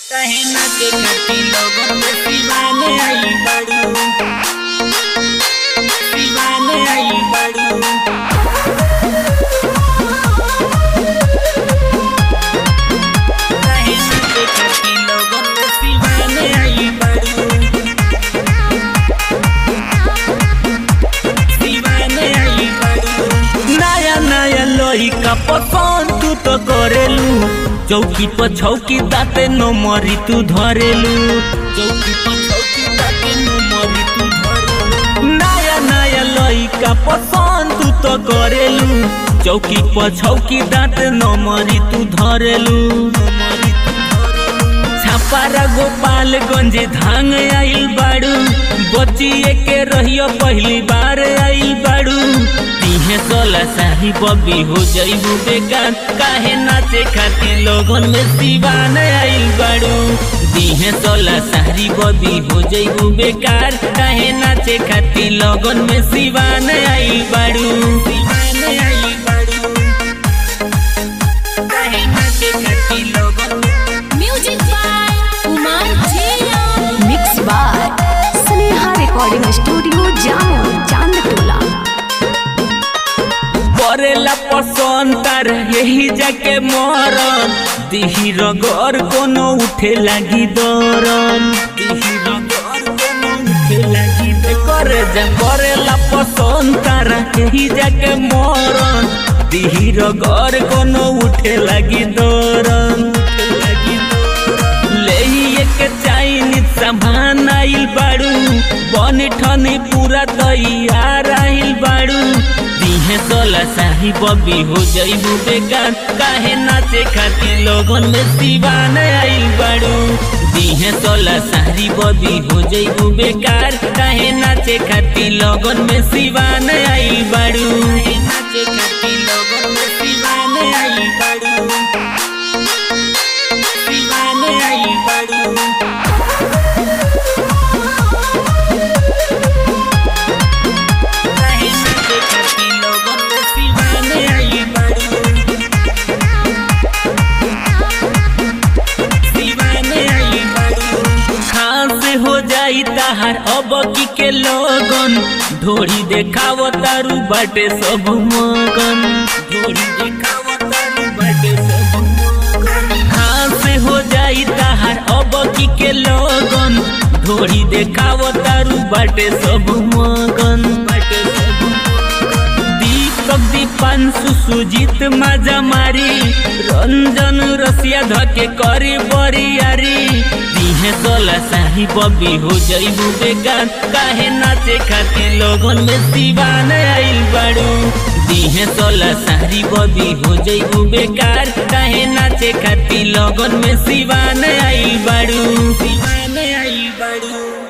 कहे ना के खाती लोगन में दीवाने आई बड़ू दीवाने आई बड़ू कहे ना के खाती लोगन में दीवाने आई बड़ू दीवाने आई बड़ू नया नया लोही का पसंद तू तो करेलू चौकी पर छौकी दाते न मरी तू धरेलू चौकी पर चौकी ताके नो मरी तू धरो नया नया लोही का पसंद तू तो करेलू चौकी पर छौकी दाते न मरी तू धरेलू मरी तू धरो छापारा गोपालगंज धांग आइल बाड़ू बचिए के रहियो पहली बार आइल बाड़ू तीहे सोला शाही बबी हो जइबू बेकार काहे नाचे खातिर लोगन में दीवान आइल बाड़ू दीहे सोला शाही बबी हो जइबू बेकार काहे नाचे खातिर लोगन में दीवान आइल बाड़ू दीवाने आई बड़ू कहे ना के खाती लोगन में Music by Umar Jia. Mix by Sneha recording studio Jamo Chandtola करेला पसंद तार यही जाके मरन दिही रगर कोनो उठे लागी दरन दिही रगर कोनो उठे लागी दरन। करे जा करेला पसंद तार यही जाके मरन दिही रगर कोनो उठे लागी दरन उठे लागी दरन। ले के चाइनीज सामान आइल बाड़ू बन ठनी पूरा तैयार आइल बाड़ू दिहे सोला शाही बबी हो जइबू बेकार काहे नाचे खातिर लोगन में दीवान आइल बाड़ू दिहे सोला शाही बबी हो जइबू बेकार काहे नाचे खातिर लोगन में दीवान आइल बाड़ू नाचे खाती लोगन में दीवाने आई बड़ू दीवाने आई बड़ू कहे नाचे खाती लोगन में दीवाने आई बड़ू दीवाने आई बड़ू खास हो जाई ताहार अब की के लोगन ढोरी देखाव तारू बाटे सब मगन ढोरी देखाव तारू बाटे सब मगन खास हो जाई ताहार अब की के लोगन ढोरी देखाव तारू बाटे सब मगन बाटे सब मगन दीपक दीपांशु सुजीत माजा मारी रंजन रसिया धके करी बरियारी दिहे सोला शाही बबी हो जइबू बेकार काहे नाचे खातिर लोगन में दीवान आइल बाड़ू दिहे सोला शाही बबी हो जइबू बेकार काहे नाचे खातिर लोगन में दीवान आइल बाड़ू दीवाने आई बड़ू